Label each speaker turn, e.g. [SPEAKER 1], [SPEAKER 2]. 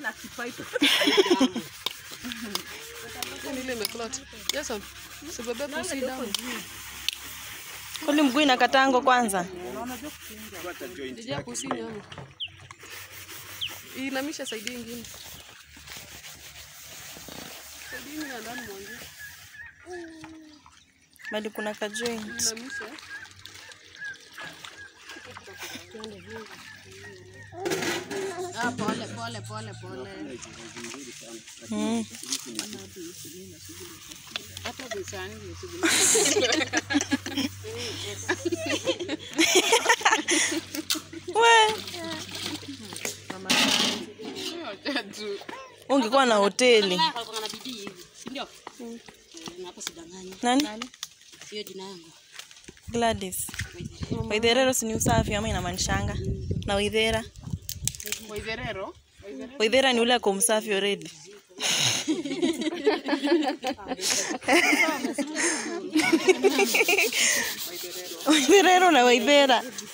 [SPEAKER 1] na kipaipu.
[SPEAKER 2] Yaani ile imeclot. Jason, usibebe pusi damu.
[SPEAKER 3] Kwani mguu inakatango kwanza?
[SPEAKER 2] Jijia pusi nyama. Inamisha saidi ingine. Saidi ingine ya ndani mwanzo.
[SPEAKER 3] Bado kuna ka joint.
[SPEAKER 2] Inamisha.
[SPEAKER 1] Ah, pole pole pole pole.
[SPEAKER 3] Mm.
[SPEAKER 1] Hata bisani nisubiri.
[SPEAKER 3] We, ungekuwa na hoteli.
[SPEAKER 1] Alikuwa na bidii hivi, si ndio? Eh, na hapo sidanganyi.
[SPEAKER 3] Nani?
[SPEAKER 1] Hiyo jina yangu.
[SPEAKER 3] Gladys. Waitherero si ni usafi ama inamaanishanga? Na Waithera?
[SPEAKER 2] Waitherero.
[SPEAKER 3] Waithera ni ule ako msafi already. Waitherero na Waithera.